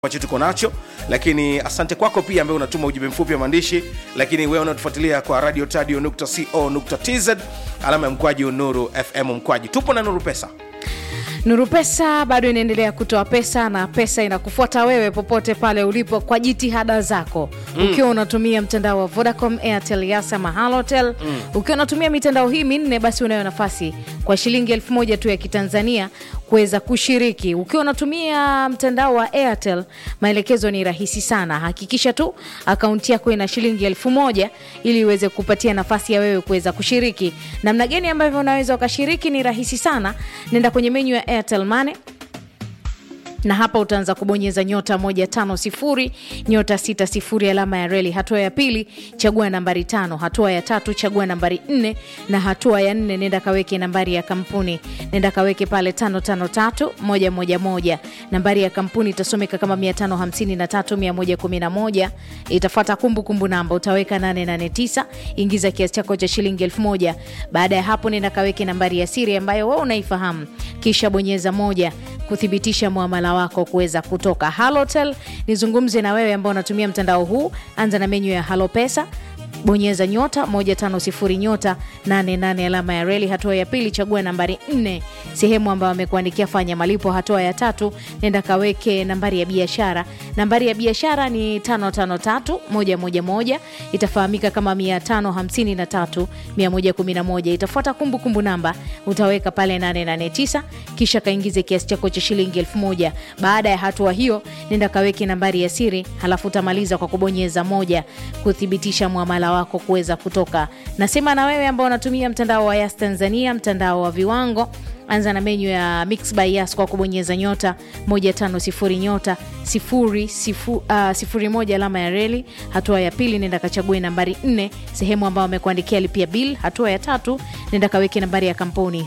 ambacho tuko nacho lakini asante kwako pia ambaye unatuma ujumbe mfupi wa maandishi lakini wewe unatufuatilia kwa radio tadio co tz alama ya mkwaji nuru fm mkwaji tupo na nuru pesa Nuru Pesa bado inaendelea kutoa pesa na pesa inakufuata wewe popote pale ulipo kwa jitihada zako mm. ukiwa unatumia mtandao wa Vodacom, Airtel, Yasa, Mahalotel mm. ukiwa unatumia mitandao hii minne, basi unayo nafasi kwa shilingi elfu moja tu ya Kitanzania kuweza kushiriki. Ukiwa unatumia mtandao wa Airtel, maelekezo ni rahisi sana. Hakikisha tu akaunti yako ina shilingi elfu moja ili iweze kupatia nafasi ya wewe kuweza kushiriki. Namna gani ambavyo unaweza ukashiriki ni rahisi sana. Nenda kwenye menyu ya Airtel Money na hapa utaanza kubonyeza nyota moja tano sifuri nyota sita sifuri alama ya reli. Hatua ya pili chagua nambari tano. Hatua ya tatu chagua nambari nne, na hatua ya nne nenda kaweke nambari ya kampuni, nenda kaweke pale tano tano tatu moja moja moja. Nambari ya kampuni itasomeka kama mia tano hamsini na tatu mia moja kumi na moja. Itafuata kumbukumbu namba utaweka nane nane tisa. Ingiza kiasi chako cha shilingi elfu moja. Baada ya hapo nenda kaweke nambari ya siri ambayo wewe unaifahamu, kisha bonyeza moja kuthibitisha muamala wako kuweza kutoka halotel nizungumze na wewe ambao unatumia mtandao huu anza na menyu ya halo pesa bonyeza nyota 150 nyota 88 alama ya reli. Hatua ya pili chagua nambari 4 sehemu ambayo amekuandikia fanya malipo. Hatua ya tatu nenda kaweke nambari ya biashara. Nambari ya biashara ni 553111 itafahamika kama 553111. Itafuata kumbukumbu namba utaweka pale 889 kisha kaingize kiasi chako cha shilingi 1000. Baada ya hatua hiyo nenda kaweke nambari ya siri, halafu utamaliza kwa kubonyeza moja kuthibitisha muamala wako kuweza kutoka. Nasema na wewe ambao unatumia mtandao wa Yas Tanzania, mtandao wa viwango anza na menyu ya Mix by Yas kwa kubonyeza nyota 150 nyota 01 uh, alama ya reli. Hatua ya pili nenda kachague nambari 4 sehemu ambayo amekuandikia lipia bill. Hatua ya tatu nenda kaweke nambari ya kampuni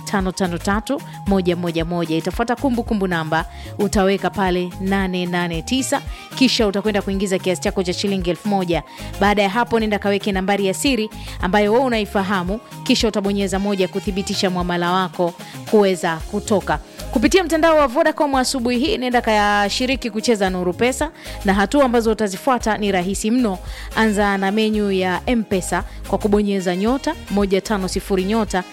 553111 itafuata kumbukumbu namba utaweka pale 889 kisha utakwenda kuingiza kiasi chako cha shilingi 1000. Baada ya hapo nenda kaweke nambari ya siri ambayo wewe unaifahamu, kisha utabonyeza moja kuthibitisha mwamala wako kuweza kutoka kupitia mtandao wa Vodacom. Asubuhi hii nenda kayashiriki kucheza Nuru Pesa, na hatua ambazo utazifuata ni rahisi mno. Anza na menyu ya Mpesa kwa kubonyeza nyota 150 nyota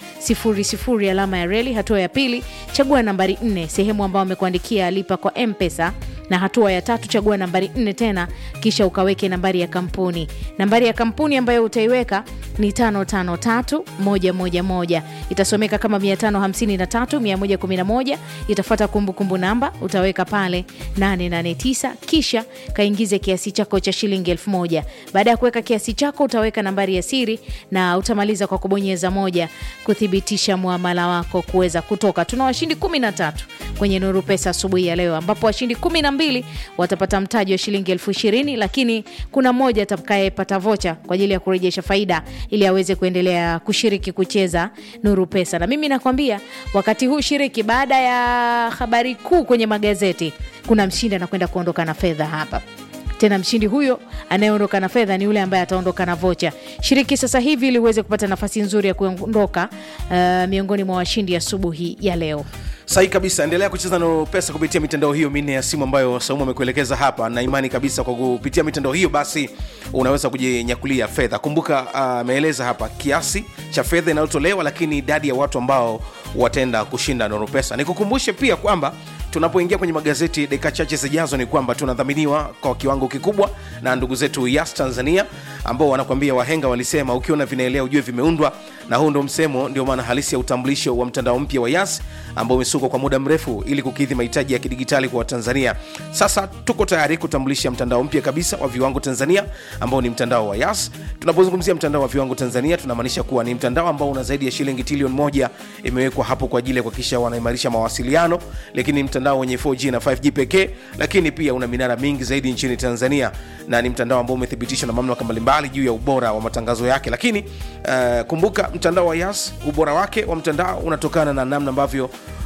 00 alama ya reli. Hatua ya pili chagua nambari 4 sehemu ambayo amekuandikia lipa kwa Mpesa na hatua ya tatu chagua nambari nne tena kisha ukaweke nambari ya kampuni. Nambari ya kampuni ambayo utaiweka ni tano tano tatu moja moja moja, itasomeka kama mia tano hamsini na tatu mia moja kumi na moja. Itafuata kumbukumbu namba utaweka pale nane nane tisa, kisha kaingize kiasi chako cha shilingi elfu moja. Baada ya kuweka kiasi chako utaweka nambari ya siri na utamaliza kwa kubonyeza moja kuthibitisha muamala wako kuweza kutoka. Tuna washindi kumi na tatu kwenye Nuru Pesa asubuhi ya leo ambapo washindi kumi na mbili watapata mtaji wa shilingi elfu ishirini lakini kuna mmoja atakayepata vocha kwa ajili ya kurejesha faida ili aweze kuendelea kushiriki kucheza Nuru Pesa. Na mimi nakwambia wakati huu shiriki, baada ya habari kuu kwenye magazeti, kuna mshindi anakwenda kuondoka na fedha hapa tena mshindi huyo anayeondoka na fedha ni yule ambaye ataondoka na vocha. Shiriki sasa hivi ili uweze kupata nafasi nzuri ya kuondoka uh, miongoni mwa washindi asubuhi ya, ya leo. sahi kabisa endelea kucheza Nuru Pesa kupitia mitandao hiyo minne ya simu ambayo Saumu amekuelekeza hapa, na imani kabisa kwa kupitia mitandao hiyo basi unaweza kujinyakulia fedha. Kumbuka ameeleza uh, hapa kiasi cha fedha inayotolewa, lakini idadi ya watu ambao wataenda kushinda Nuru Pesa. Nikukumbushe pia kwamba tunapoingia kwenye magazeti dakika chache zijazo, ni kwamba tunadhaminiwa kwa kiwango kikubwa na ndugu zetu Yas Tanzania ambao wanakuambia wahenga walisema ukiona vinaelea ujue vimeundwa, na huu ndo msemo, ndio maana halisi ya utambulisho wa mtandao mpya wa Yas ambao umesukwa kwa muda mrefu ili kukidhi mahitaji ya kidigitali kwa Watanzania. Sasa tuko tayari kutambulisha mtandao mpya kabisa wa viwango Tanzania ambao ni mtandao wa Yas. Tunapozungumzia mtandao wa viwango Tanzania, tunamaanisha kuwa ni mtandao ambao una zaidi ya shilingi trilioni moja imewekwa hapo kwa ajili ya kuhakikisha wanaimarisha mawasiliano, lakini mtandao wenye 4G na 5G pekee, lakini pia una minara mingi zaidi nchini Tanzania, na ni mtandao ambao umethibitishwa na mamlaka mbalimbali juu ya ubora wa matangazo yake. Lakini uh, kumbuka mtandao wa Yas, ubora wake wa mtandao unatokana na namna ambavyo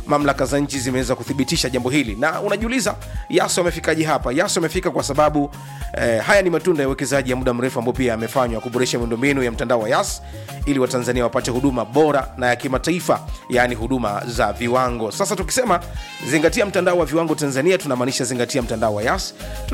mamlaka za nchi zimeweza kuthibitisha jambo hili na unajiuliza yaso amefikaje hapa yaso amefika kwa sababu eh, haya ni matunda ya uwekezaji ya muda mrefu ambao pia yamefanywa kuboresha miundombinu ya mtandao wa yas ili watanzania wapate huduma bora na ya kimataifa yaani huduma za viwango sasa tukisema zingatia mtandao wa viwango tanzania tunamaanisha zingatia mtandao wa yas